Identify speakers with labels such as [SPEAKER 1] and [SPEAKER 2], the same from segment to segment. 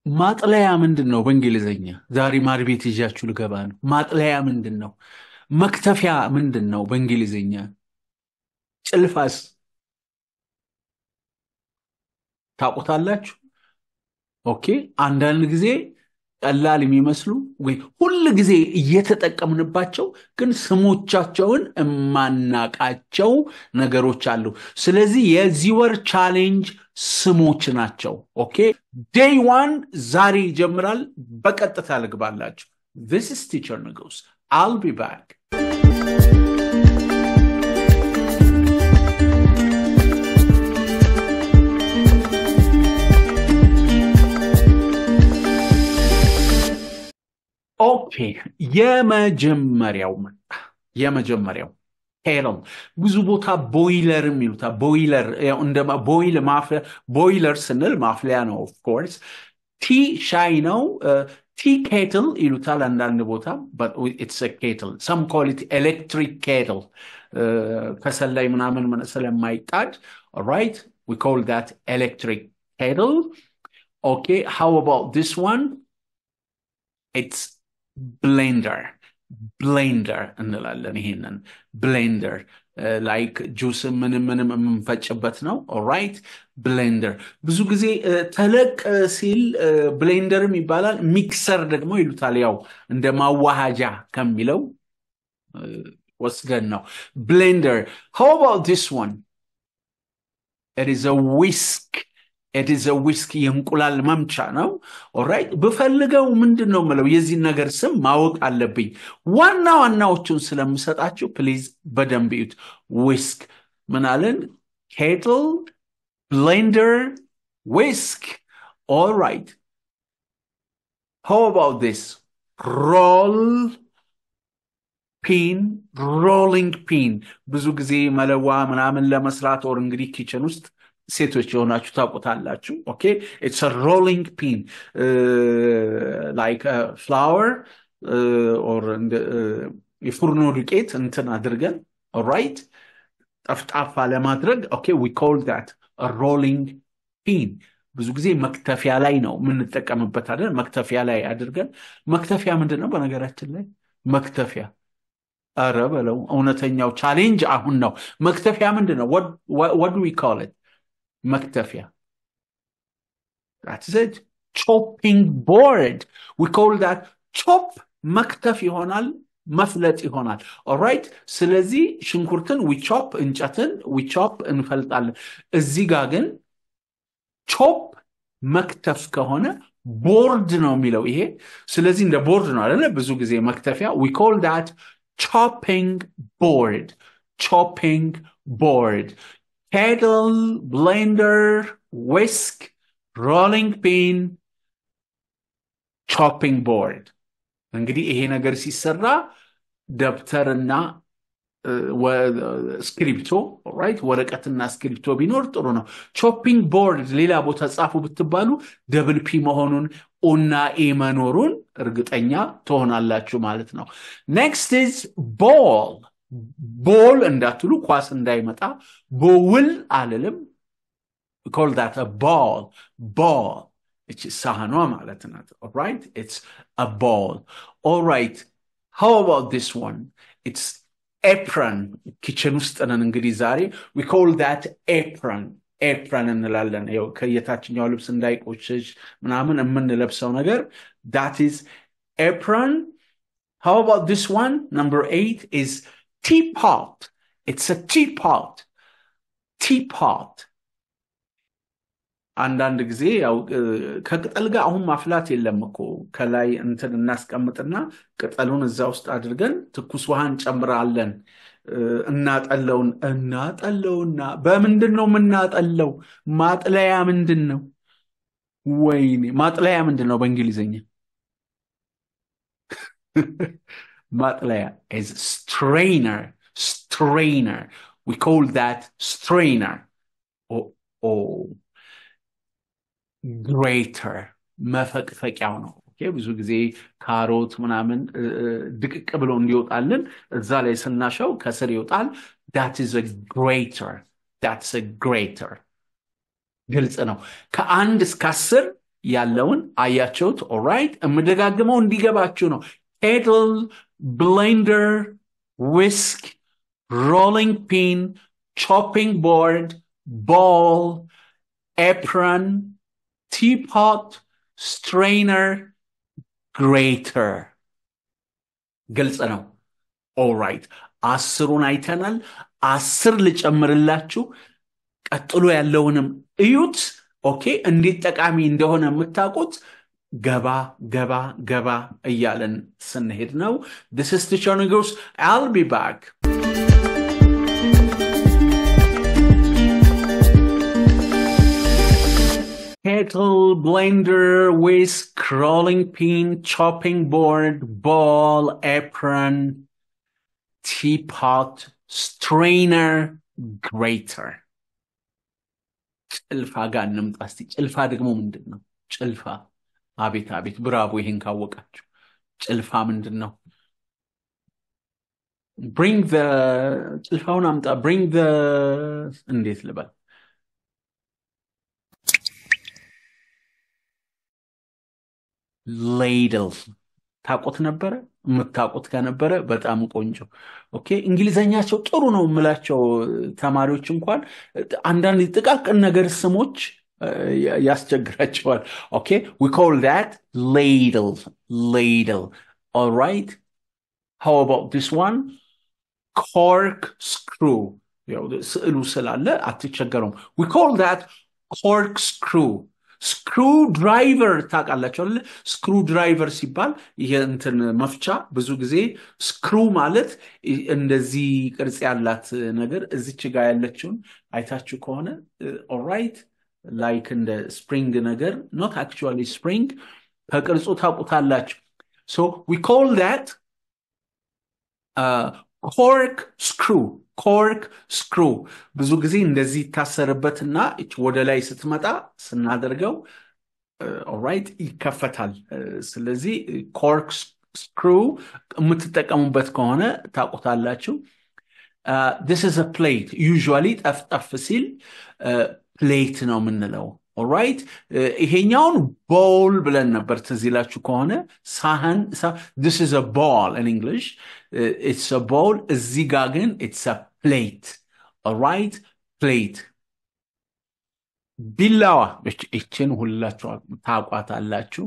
[SPEAKER 1] ማጥለያ ምንድን ነው በእንግሊዝኛ? ዛሬ ማር ቤት ይዣችሁ ልገባ ነው። ማጥለያ ምንድን ነው? መክተፊያ ምንድን ነው በእንግሊዝኛ? ጭልፋስ ታውቁታላችሁ? ኦኬ። አንዳንድ ጊዜ ቀላል የሚመስሉ ወይ ሁል ጊዜ እየተጠቀምንባቸው ግን ስሞቻቸውን የማናቃቸው ነገሮች አሉ። ስለዚህ የዚህ ወር ቻሌንጅ ስሞች ናቸው። ኦኬ ዴይ ዋን ዛሬ ይጀምራል። በቀጥታ ልግባላችሁ። ዚስ ኢዝ ቲቸር ንጉስ አል ቢ ባክ ኦኬ የመጀመሪያው መጣ። የመጀመሪያው ኬትል ብዙ ቦታ ቦይለርም ይሉታል። ቦይለር እንደ ቦይል ማፍያ ቦይለር ስንል ማፍለያ ነው። ኦፍኮርስ ቲ ሻይ ነው። ቲ ኬትል ይሉታል አንዳንድ ቦታ ኢትስ ኬትል ሰም ኮል ኢት ኤሌክትሪክ ኬትል ከሰል ላይ ምናምን ስለማይጣድ ራይት ዊ ኮል ዳት ኤሌክትሪክ ኬትል ኦኬ ሃው አባውት ዲስ ዋን ኢትስ ብሌንደር ብሌንደር እንላለን። ይሄንን ብሌንደር ላይክ ጁስ ምንም ምንም የምንፈጭበት ነው። ኦራይት ብሌንደር ብዙ ጊዜ ተለቅ ሲል ብሌንደርም ይባላል። ሚክሰር ደግሞ ይሉታል። ያው እንደ ማዋሃጃ ከሚለው ወስደን ነው። ብሌንደር ሃው አባውት ዲስ ዋን ኢት ኢዝ አ ዊስክ ኢትዝ ዊስክ የእንቁላል መምቻ ነው። ኦራይት ብፈልገው ምንድን ነው የምለው የዚህን ነገር ስም ማወቅ አለብኝ። ዋና ዋናዎቹን ስለምሰጣችሁ ፕሊዝ በደንብ እዩት። ዊስክ ምናለን? ኬትል፣ ብሌንደር፣ ዊስክ። ኦራይት ሃው አባውት ዲስ ሮል ፒን ሮሊንግ ፒን ብዙ ጊዜ መለዋ ምናምን ለመስራት ኦር እንግዲህ ኪችን ውስጥ ሴቶች የሆናችሁ ታውቁታላችሁ። ኦኬ ኢትስ ሮሊንግ ፒን ላይክ ፍላወር ኦር የፉርኖ ዱቄት እንትን አድርገን ራይት ጠፍጣፋ ለማድረግ ኦኬ ዊ ኮል ዳት ሮሊንግ ፒን። ብዙ ጊዜ መክተፊያ ላይ ነው የምንጠቀምበት አይደል? መክተፊያ ላይ አድርገን መክተፊያ ምንድን ነው በነገራችን ላይ መክተፊያ ኧረ በለው እውነተኛው ቻሌንጅ አሁን ነው። መክተፊያ ምንድን ነው? ወድ ዊ ኮል ኢት መክተፊያ that's it chopping board we call that ቾፕ መክተፍ ይሆናል መፍለጥ ይሆናል ኦራይት ስለዚህ ሽንኩርትን ዊቾፕ እንጨትን ዊቾፕ እንፈልጣለን እዚህ ጋር ግን ቾፕ መክተፍ ከሆነ ቦርድ ነው የሚለው ይሄ ስለዚህ እንደ ቦርድ ነው አይደለ ብዙ ጊዜ መክተፊያ ዊ ኮል ዳት ቾፒንግ ቦርድ ቾፒንግ ቦርድ kettle, blender, whisk, rolling pin, chopping board እንግዲህ ይሄ ነገር ሲሰራ ደብተርና ስክሪፕቶ ራይት ወረቀትና ስክሪፕቶ ቢኖር ጥሩ ነው። ቾፒንግ ቦርድ ሌላ ቦታ ጻፉ ብትባሉ ደብል ፒ መሆኑን ኦና ኤ መኖሩን እርግጠኛ ትሆናላችሁ ማለት ነው። ኔክስት ኢዝ ቦል ቦል እንዳትሉ ኳስ እንዳይመጣ ቦውል አልልም ኮል ዳት ቦል ቦል እቺ ሳህኗ ማለት ናት ራይት ኢትስ አ ቦል ኦራይት ሃው አባውት ዲስ ዋን ኢትስ ኤፕረን ኪችን ውስጥ ነን እንግዲህ ዛሬ ዊ ኮል ዳት ኤፕረን ኤፕረን እንላለን ከየታችኛው ልብስ እንዳይቆሽሽ ምናምን የምንለብሰው ነገር ዳት ኢዝ ኤፕረን ሃው አባውት ዲስ ዋን ነምበር ኤይት ኢዝ teapot. It's a teapot. teapot. አንዳንድ ጊዜ ያው ከቅጠል ጋር አሁን ማፍላት የለም እኮ ከላይ እንትን እናስቀምጥና ቅጠሉን እዛ ውስጥ አድርገን ትኩስ ውሃ እንጨምራለን። እናጠለውን እናጠለውና በምንድን ነው የምናጠለው? ማጥለያ ምንድን ነው? ወይኔ ማጥለያ ምንድን ነው በእንግሊዝኛ? ማጥለያ is strainer strainer we call that strainer or, or greater መፈቅፈቂያው ነው ብዙ ጊዜ ካሮት ምናምን ድቅቅ ብሎ እንዲወጣልን እዛ ላይ ስናሸው ከስር ይወጣል that is a greater that's a greater ግልጽ ነው ከአንድ እስከ አስር ያለውን አያችሁት? ኦራይት የምደጋግመው እንዲገባችሁ ነው። ኬትል፣ ብሌንደር፣ ዊስክ፣ ሮሊንግ ፒን፣ ቾፒንግ ቦርድ፣ ቦል፣ ኤፕረን፣ ቲፖት፣ ስትሬነር፣ ግሬተር። ግልጽ ነው። ኦራይት አስሩን አይተናል። አስር ልጨምርላችሁ። ቀጥሎ ያለውንም እዩት። ኦኬ እንዴት ጠቃሚ እንደሆነ የምታውቁት ገባ ገባ ገባ እያለን ስንሄድ ነው። ዲስ ኢዝ ቲቸር ንጉስ አል ቢ ባክ kettle, blender, whisk, rolling pin, chopping board, ball, apron, teapot, strainer, grater. ጭልፋ ጋር እንምጣ እስቲ። ጭልፋ ደግሞ ምንድን ነው? ጭልፋ አቤት አቤት፣ ብራቮ! ይሄን ካወቃችሁ ጭልፋ ምንድን ነው? ብሪንግ ዘ ጭልፋውን አምጣ። ብሪንግ ዘ እንዴት ልበል? ሌይድል ታውቁት ነበረ? የምታውቁት ከነበረ በጣም ቆንጆ። ኦኬ እንግሊዘኛቸው ጥሩ ነው የምላቸው ተማሪዎች እንኳን አንዳንድ ጥቃቅን ነገር ስሞች ያስቸግራቸዋል። ኦኬ ዊ ኮል ዛት ሌይድል ሌይድል ኦልራይት ሃው አባውት ዲስ ዋን ኮርክ ስክሩ ስዕሉ ስላለ አትቸገረውም። ዊ ኮል ዛት ኮርክ ስክሩ ስክሩ ድራይቨር ታውቃላችሁ አይደለ? ስክሩ ድራይቨር ሲባል ይሄ እንትን መፍቻ ብዙ ጊዜ ስክሩ ማለት እንደዚህ ቅርጽ ያላት ነገር እዚች ጋር ያለችውን አይታችሁ ከሆነ ኦራይት ላይክ እንደ ስፕሪንግ ነገር ኖት አክቹዋሊ ስፕሪንግ ከቅርጹ ታውቁታላችሁ። ሶ ዊ ኮል ዳት ኮርክ ስክሩ ኮርክ ስክሩ ብዙ ጊዜ እንደዚህ ይታሰርበትና ወደ ላይ ስትመጣ ስናደርገው ኦራይት ይከፈታል። ስለዚህ ኮርክ ስክሩ የምትጠቀሙበት ከሆነ ታውቁታላችሁ። ዲስ ኢዝ ፕሌት ዩዥዋሊ ጠፍጠፍ ሲል ፕሌት ነው የምንለው። ኦራይት ይሄኛውን ቦል ብለን ነበር ትዝ ይላችሁ ከሆነ ሳህን ዲስ ኢዝ ቦል ኢን እንግሊሽ ኢትስ ቦል እዚህ ጋር ግን ኢትስ ፕሌት ኦራይት ፕሌት ቢላዋ ይችን ሁላችሁ ታቋታላችሁ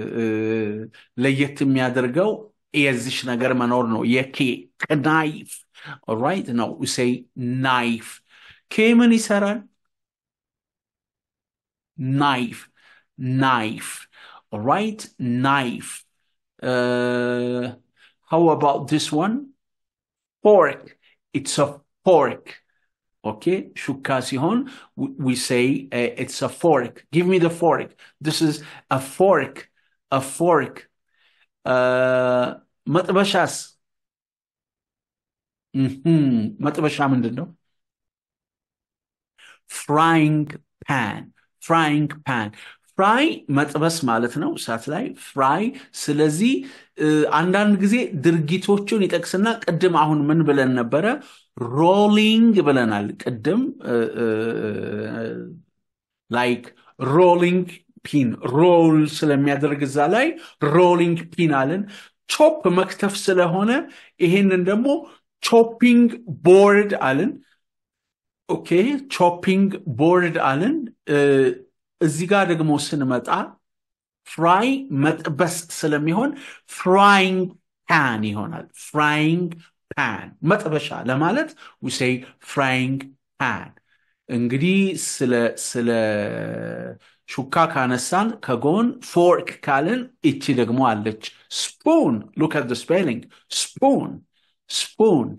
[SPEAKER 1] ለየት የሚያደርገው የዚሽ ነገር መኖር ነው የኬክ ናይፍ ኦራይት ነው ሴይ ናይፍ ኬምን ይሰራል knife, knife. All right, knife. Uh, how about this one? Fork. It's a fork. Okay, shuka sihon. We say uh, it's a fork. Give me the fork. This is a fork. A fork. መጥበሻስ መጥበሻ ምንድን ነው? ፍራይንግ ፓን ፍራይንግ ፓን ፍራይ መጥበስ ማለት ነው እሳት ላይ ፍራይ ስለዚህ አንዳንድ ጊዜ ድርጊቶቹን ይጠቅስና ቅድም አሁን ምን ብለን ነበረ ሮሊንግ ብለናል ቅድም ላይክ ሮሊንግ ፒን ሮል ስለሚያደርግ እዛ ላይ ሮሊንግ ፒን አለን ቾፕ መክተፍ ስለሆነ ይሄንን ደግሞ ቾፒንግ ቦርድ አለን ኦኬ ቾፒንግ ቦርድ አለን እዚህ ጋር ደግሞ ስንመጣ ፍራይ መጥበስ ስለሚሆን ፍራይንግ ፓን ይሆናል ፍራይንግ ፓን መጥበሻ ለማለት ውሴይ ፍራይንግ ፓን እንግዲህ ስለ ስለ ሹካ ካነሳን ከጎን ፎርክ ካልን እቺ ደግሞ አለች ስፑን ሉክ አት ስፔሊንግ ስፑን ስፑን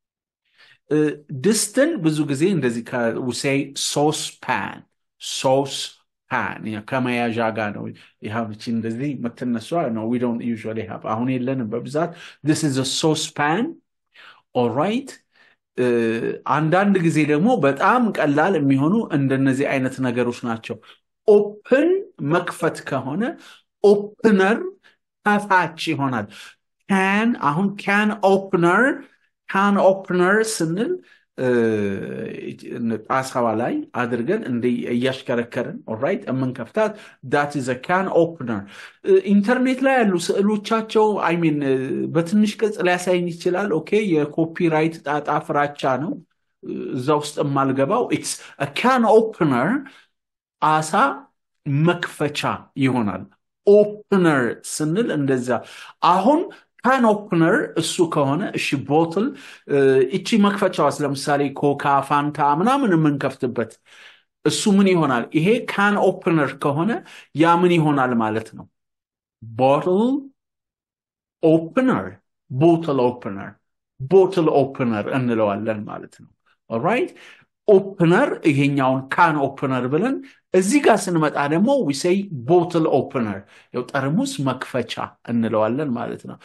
[SPEAKER 1] ድስትን ብዙ ጊዜ እንደዚህ ውሴይ ሶስ ፓን ሶስ ፓን ከመያዣ ጋር ነው ይሀብቺ እንደዚህ የምትነሷ ነው ዊ ዶንት ዩዥዋሊ ሃቭ አሁን የለንም በብዛት ዲስ ኢዝ ሶስ ፓን ኦራይት አንዳንድ ጊዜ ደግሞ በጣም ቀላል የሚሆኑ እንደነዚህ አይነት ነገሮች ናቸው ኦፕን መክፈት ከሆነ ኦፕነር ከፋች ይሆናል ካን አሁን ካን ኦፕነር ካን ኦፕነር ስንል ጣሳዋ ላይ አድርገን እያሽከረከርን ኦራይት የምንከፍታት ዳት ኢዝ ካን ኦፕነር። ኢንተርኔት ላይ ያሉ ስዕሎቻቸው አይሚን በትንሽ ቅጽ ሊያሳይኝ ይችላል። ኦኬ የኮፒራይት ጣጣ ፍራቻ ነው እዛ ውስጥ የማልገባው። ኢትስ ካን ኦፕነር አሳ መክፈቻ ይሆናል። ኦፕነር ስንል እንደዛ አሁን ካን ኦፕነር እሱ ከሆነ እሺ፣ ቦትል እቺ መክፈቻዋስ ለምሳሌ ኮካ፣ ፋንታ ምናምን የምንከፍትበት እሱ ምን ይሆናል? ይሄ ካን ኦፕነር ከሆነ ያ ምን ይሆናል ማለት ነው? ቦትል ኦፕነር፣ ቦትል ኦፕነር፣ ቦትል ኦፕነር እንለዋለን ማለት ነው። ኦራይት ኦፕነር ይሄኛውን ካን ኦፕነር ብለን እዚህ ጋር ስንመጣ ደግሞ ዊሴይ ቦትል ኦፕነር ያው ጠርሙስ መክፈቻ እንለዋለን ማለት ነው።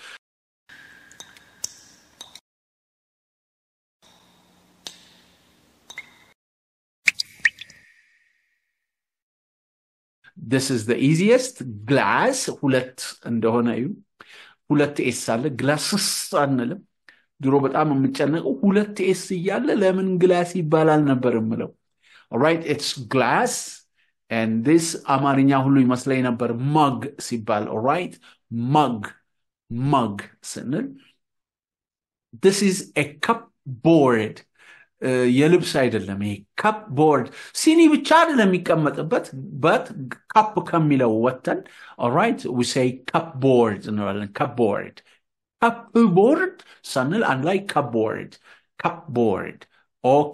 [SPEAKER 1] this is the easiest ግላስ ሁለት እንደሆነ እዩ። ሁለት ኤስ አለ። ግላስስ አንልም። ድሮ በጣም የምጨነቀው ሁለት ኤስ እያለ ለምን ግላስ ይባላል ነበር የምለው። ራይት ኢትስ ግላስ and this አማርኛ ሁሉ ይመስለኝ ነበር መግ ሲባል ራይት መግ መግ ስንል this is a cup board የልብስ አይደለም ይሄ ካፕ ቦርድ ሲኒ ብቻ አይደለም የሚቀመጥበት በት ካፕ ከሚለው ወተን ኦራይት ዊሴይ ካፕ ቦርድ እንላለን ካፕ ቦርድ ካፕ ቦርድ ሳንል አንድ ላይ ካፕ ቦርድ ካፕ ቦርድ ኦኬ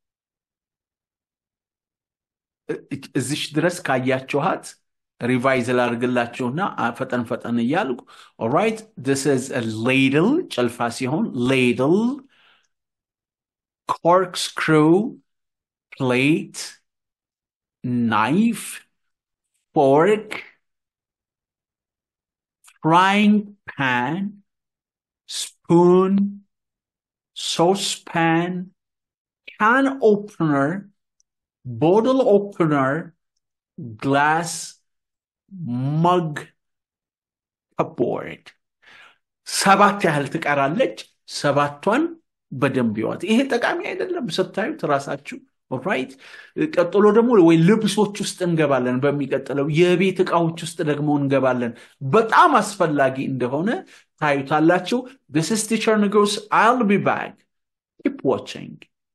[SPEAKER 1] እዚሽ ድረስ ካያችኋት ሪቫይዝ ላድርግላችሁና ፈጠን ፈጠን እያልኩ ኦራይት ዲስ ኢዝ ሌድል ጭልፋ ሲሆን ሌድል corkscrew, plate, knife, fork, frying pan, spoon, saucepan, can opener, bottle opener, glass, mug, cupboard. ሰባት ያህል ትቀራለች። ሰባቷን በደንብ ይዋት። ይሄ ጠቃሚ አይደለም ስታዩት ራሳችሁ ራይት። ቀጥሎ ደግሞ ወይ ልብሶች ውስጥ እንገባለን። በሚቀጥለው የቤት እቃዎች ውስጥ ደግሞ እንገባለን። በጣም አስፈላጊ እንደሆነ ታዩታላችሁ። this is teacher ንጉስ I'll be back keep watching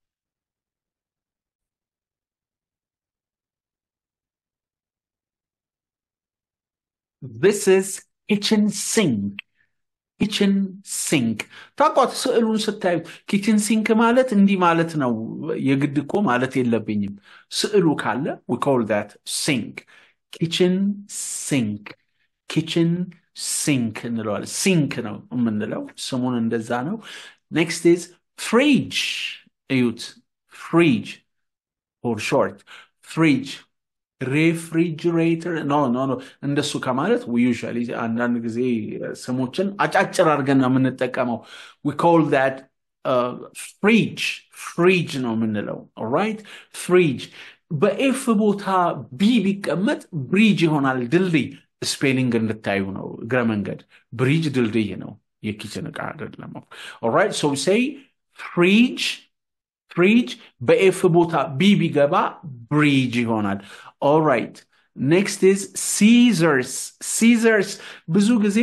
[SPEAKER 1] this is kitchen sink ኪችን ሲንክ ታቋት ስዕሉን ስታዩት ኪችን ሲንክ ማለት እንዲህ ማለት ነው። የግድ እኮ ማለት የለብኝም። ስዕሉ ካለ we call that ሲንክ ኪችን ሲንክ ኪችን ሲንክ እንለዋለን። ሲንክ ነው የምንለው ስሙን እንደዛ ነው። ኔክስት ኢዝ ፍሪጅ እዩት። ፍሪጅ ፎር ሾርት ፍሪጅ ሬፍሪጅሬተር ኖ ኖ ኖ እንደሱ ከማለት ዩዥዋሊ አንዳንድ ጊዜ ስሞችን አጫጭር አድርገን ነው የምንጠቀመው ዊ ኮል ዛት ፍሪጅ ፍሪጅ ነው የምንለው ራይት ፍሪጅ በኤፍ ቦታ ቢ ቢቀመጥ ብሪጅ ይሆናል ድልድይ ስፔሊንግ እንድታዩ ነው እግረ መንገድ ብሪጅ ድልድይ ነው የኪችን እቃ አይደለም ኦራይት ሶ ሴይ ፍሪጅ ፍሪጅ በኤፍ ቦታ ቢ ቢገባ ብሪጅ ይሆናል ኦራይት ኔክስት ኢዝ ሲዘርስ ሲዘርስ ብዙ ጊዜ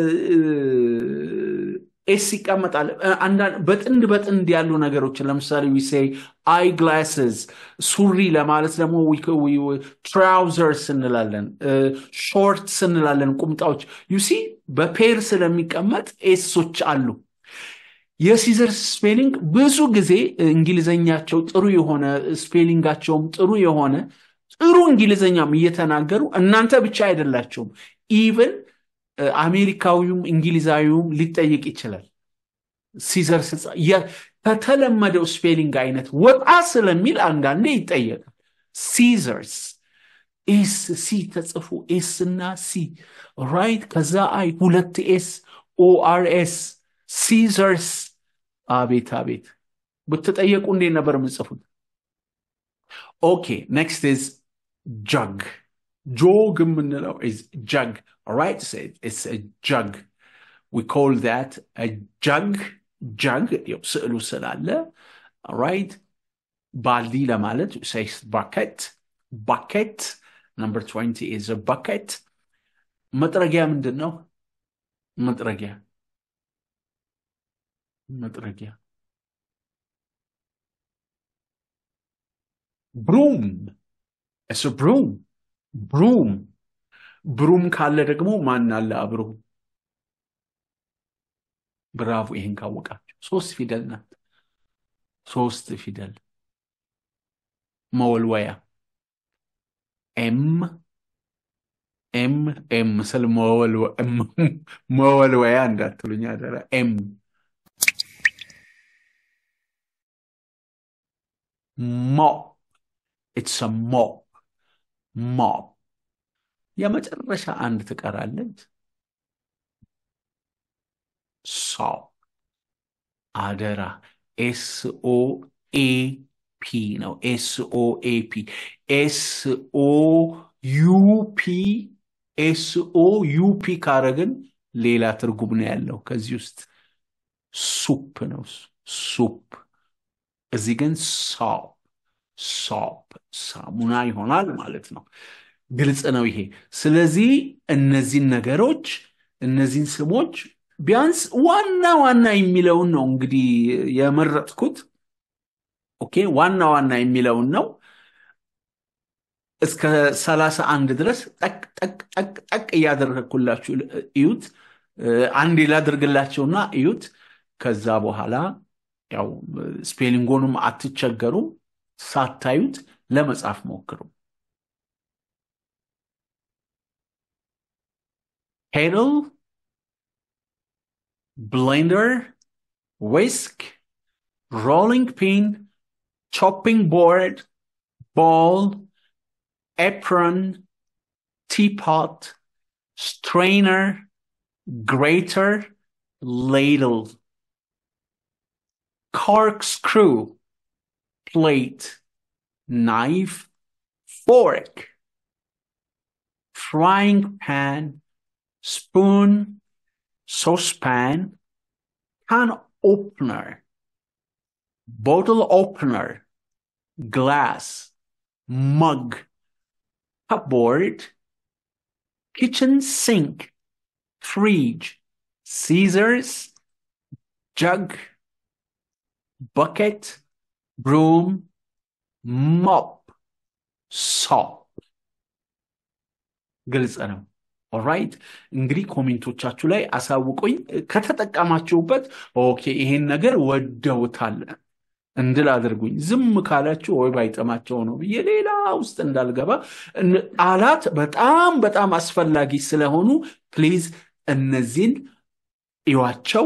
[SPEAKER 1] ኤስ ይቀመጣል በጥንድ በጥንድ ያሉ ነገሮችን ለምሳሌ ዊሴይ አይ ግላስስ ሱሪ ለማለት ደግሞ ትራውዘርስ እንላለን ሾርትስ እንላለን ቁምጣዎች ዩሲ በፔር ስለሚቀመጥ ኤሶች አሉ የሲዘርስ ስፔሊንግ ብዙ ጊዜ እንግሊዘኛቸው ጥሩ የሆነ ስፔሊንጋቸውም ጥሩ የሆነ ጥሩ እንግሊዘኛም እየተናገሩ እናንተ ብቻ አይደላቸውም ኢቨን አሜሪካዊውም እንግሊዛዊውም ሊጠይቅ ይችላል ሲዘርስ ከተለመደው ስፔሊንግ አይነት ወጣ ስለሚል አንዳንዴ ይጠየቃል ሲዘርስ ኤስ ሲ ተጽፎ ኤስ እና ሲ ራይት ከዛ አይ ሁለት ኤስ ኦአርኤስ ሲዘርስ አቤት አቤት ብትጠየቁ እንዴት ነበር የምጽፉት ኦኬ ኔክስት ኢዝ ጀግ ጆግ የምንለው ኢዝ ጀግ ራይት ኢትስ ጀግ ዊ ኮል ዛት ጀግ ጀግ ስዕሉ ስላለ ራይት ባልዲ ለማለት ሴይስ ባኬት ባኬት ነምበር 20 ኢዝ ባኬት መጥረጊያ ምንድን ነው መጥረጊያ መጥረጊያ ብሩም እሱ ብሩም ብሩም ብሩም ካለ ደግሞ ማን አለ አብሮ ብራቮ ይህን ካወቃችሁ ሶስት ፊደል ናት ሶስት ፊደል መወልወያ ኤም ኤም ኤም ስል መወልወያ እንዳትሉኝ አደራ ኤም ሞፕ ኢትስ ሞፕ ሞፕ የመጨረሻ አንድ ትቀራለች ሶፕ አደራ ኤስኦ ኤ ፒ ነው ኤስኦ ኤ ፒ ኤስኦ ዩፒ ኤስኦ ዩፒ ካረግን ሌላ ትርጉም ነው ያለው ከዚህ ውስጥ ሱፕ ነው ሱፕ እዚህ ግን ሶፕ ሶፕ ሳሙና ይሆናል ማለት ነው ግልጽ ነው ይሄ ስለዚህ እነዚህን ነገሮች እነዚህን ስሞች ቢያንስ ዋና ዋና የሚለውን ነው እንግዲህ የመረጥኩት ኦኬ ዋና ዋና የሚለውን ነው እስከ ሰላሳ አንድ ድረስ ጠቅ ጠቅ ጠቅ ጠቅ እያደረግኩላችሁ እዩት አንዴ ላድርግላቸውና እዩት ከዛ በኋላ ያው ስፔሊንጎንም አትቸገሩም ሳታዩት ለመጻፍ ሞክሩ ሄድል ብሌንደር ዊስክ ሮሊንግ ፒን chopping board bowl apron teapot strainer grater ladle corkscrew plate knife fork frying pan spoon saucepan can opener bottle opener, glass, mug, cupboard, kitchen sink, fridge, scissors, jug, bucket, broom, mop, sop. ግልጽ ነው ኦራይት እንግዲህ ኮሜንቶቻችሁ ላይ አሳውቁኝ ከተጠቀማችሁበት ኦኬ ይሄን ነገር ወደውታል እንድል አድርጉኝ ዝም ካላችሁ ወይ ባይጠማቸው ነው ብዬ ሌላ ውስጥ እንዳልገባ ቃላት በጣም በጣም አስፈላጊ ስለሆኑ ፕሊዝ እነዚህን እዩዋቸው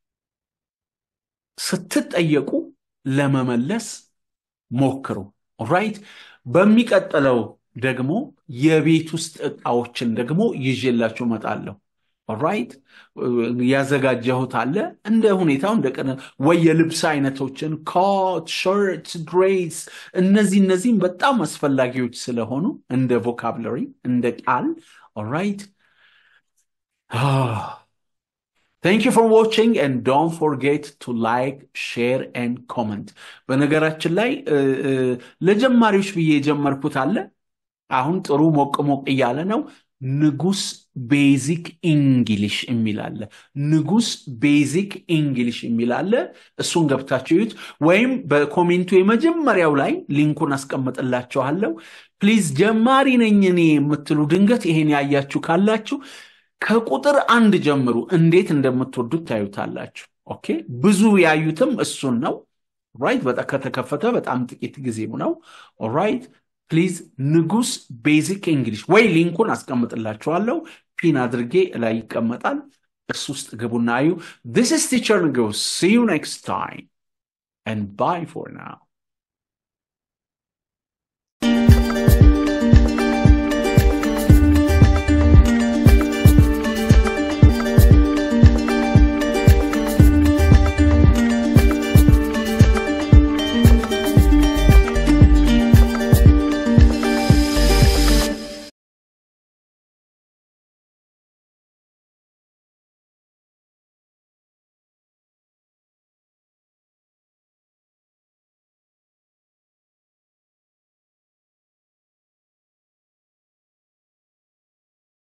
[SPEAKER 1] ስትጠየቁ ለመመለስ ሞክሩ ኦራይት በሚቀጥለው ደግሞ የቤት ውስጥ እቃዎችን ደግሞ ይዤላችሁ እመጣለሁ ኦራይት ያዘጋጀሁት አለ እንደ ሁኔታው እንደ ቀነ ወይ የልብስ አይነቶችን ኮት ሸርት ድሬስ እነዚህ እነዚህም በጣም አስፈላጊዎች ስለሆኑ እንደ ቮካብለሪ እንደ ቃል ኦራይት Thank you for watching and don't forget to like, share and comment. በነገራችን ላይ ለጀማሪዎች ብዬ የጀመርኩት አለ አሁን ጥሩ ሞቅ ሞቅ እያለ ነው ንጉስ ቤዚክ ኢንግሊሽ የሚል አለ ንጉስ ቤዚክ ኢንግሊሽ የሚል አለ እሱን ገብታችሁ ይዩት ወይም በኮሜንቱ የመጀመሪያው ላይ ሊንኩን አስቀምጥላችኋለሁ ፕሊዝ ጀማሪ ነኝ እኔ የምትሉ ድንገት ይሄን ያያችሁ ካላችሁ ከቁጥር አንድ ጀምሩ እንዴት እንደምትወዱት ታዩታላችሁ ኦኬ ብዙ ያዩትም እሱን ነው ራይት በጣም ከተከፈተ በጣም ጥቂት ጊዜው ነው ኦራይት ፕሊዝ ንጉስ ቤዚክ እንግሊሽ ወይ ሊንኩን አስቀምጥላችኋለሁ ፒን አድርጌ ላይ ይቀመጣል እሱ ውስጥ ግቡና አዩ ስ ቲቸር ንጉስ ሲ ዩ ኔክስት ታይም and bye for now